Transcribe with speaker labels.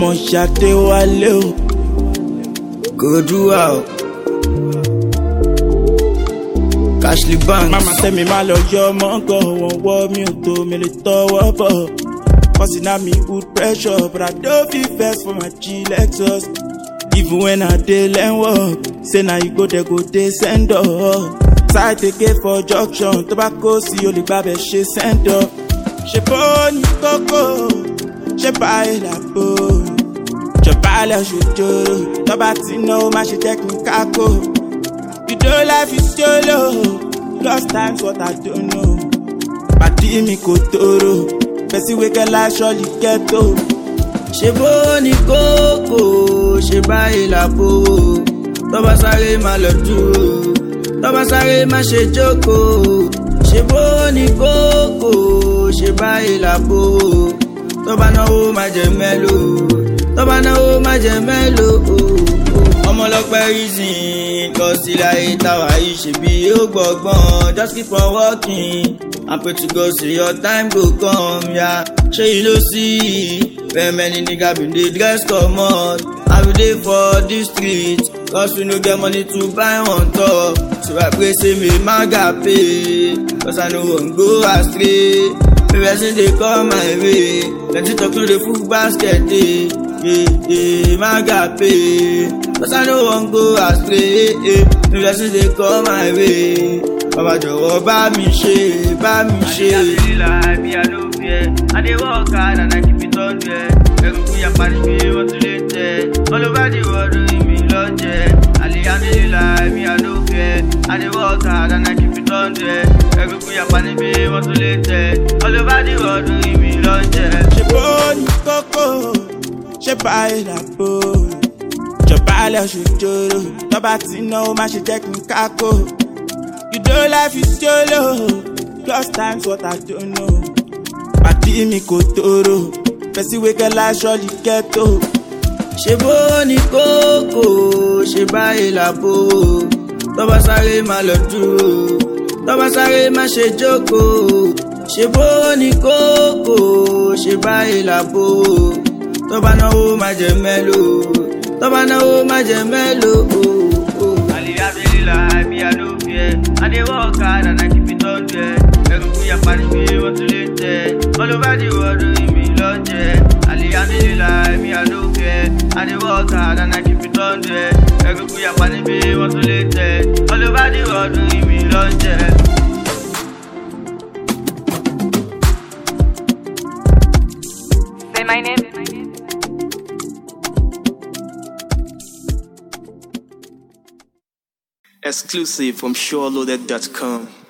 Speaker 1: ọmọ ṣàdé wálé o.
Speaker 2: Kodua o. Cashly Banks.
Speaker 1: Mama tell me má lọ yọ ọmọ gan, wọ́n wọ́ mi ò tó mi lè tọwọ́ bọ̀. Causing na me good pressure, but I don't feel vex for my G Lexus. Even when I dey learn work, say na you go there go dey send up. Side take for junction, tó bá kó sí olè gbàbẹ̀ ṣe send up. Ṣé bó ní kókó, ṣé báyìí làbò? Jọba lọ ṣòjòrò, tọ́ba tí náà má ṣe jẹ́ kí n kákó. You don't life is solo, lost times what I don't know. Pàdí mi kò tóró, person wey get life surely get o.
Speaker 2: ṣe bó ní kókó ṣe báyìí làbò tọ́ba sáré má lọ dúró tọ́ba sáré má ṣe jókòó ṣe bó ní kókó ṣe báyìí làbò tọ́ba náwó má jẹ mẹ́lò tọ́ba náwó má jẹ mẹ́lò ọmọlọpẹ reason kọ sí láyé táwa yìí ṣèbí ó gbọgbọn just keep on working and pray to God say your time go come ya ṣé yìí ló sí very many nigga bin dey dress comot and we dey for dis street cause we no get money to buy one top so I pray say may maga pay cause I no wan go astray may person dey come my way plenty talk no dey full basket dey yeah, yeah, maga pay cause I no wan go astray may person dey come my way bàbá jọ̀wọ́ bá mi ṣe bá mi ṣe.
Speaker 3: Alhamdulillah, me I no fear. I dey work hard and I keep it on there. Egungun yapa ni bí wọ́n tún lè tẹ̀. All over the world orí mi lọ jẹ́. Alhamdulillah, me I no fear. I dey work hard and I keep it on there. Egungun yapa ni bí wọ́n tún lè tẹ̀. All over the world orí mi lọ jẹ́.
Speaker 1: Ṣé bó ní kókó, ṣé báyìí làbò? Jọba lọ ṣòjòrò, tọ́ba tí náà má ṣe jẹ́ kí n kákó. You don't life is solo, lost times what I don't know. Pàdí mi kò tóró, person wey get life surely get o.
Speaker 2: ṣe bó ní kókó ṣe báyìí làbò tọ́ba sáré má lọ dúró tọ́ba sáré má ṣe jókòó ṣe bó ní kókó ṣe báyìí làbò tọ́ba náwó má jẹ mẹ́lò tọ́ba náwó má jẹ mẹ́lò.
Speaker 3: Alhamdulillah, me I no fear. I dey work hard and I keep it on there. Egungun yapa ni bí wọ́n tún lè tẹ̀. All over the world orí mi lọ jẹ́. Alhamdulillah, me I no fear. I dey work hard and I keep it on there. Egungun yapa ni bí wọ́n tún lè tẹ̀. All over the world orí mi lọ jẹ́.
Speaker 4: Say my name.
Speaker 5: Exclusive from SureLoaded.com.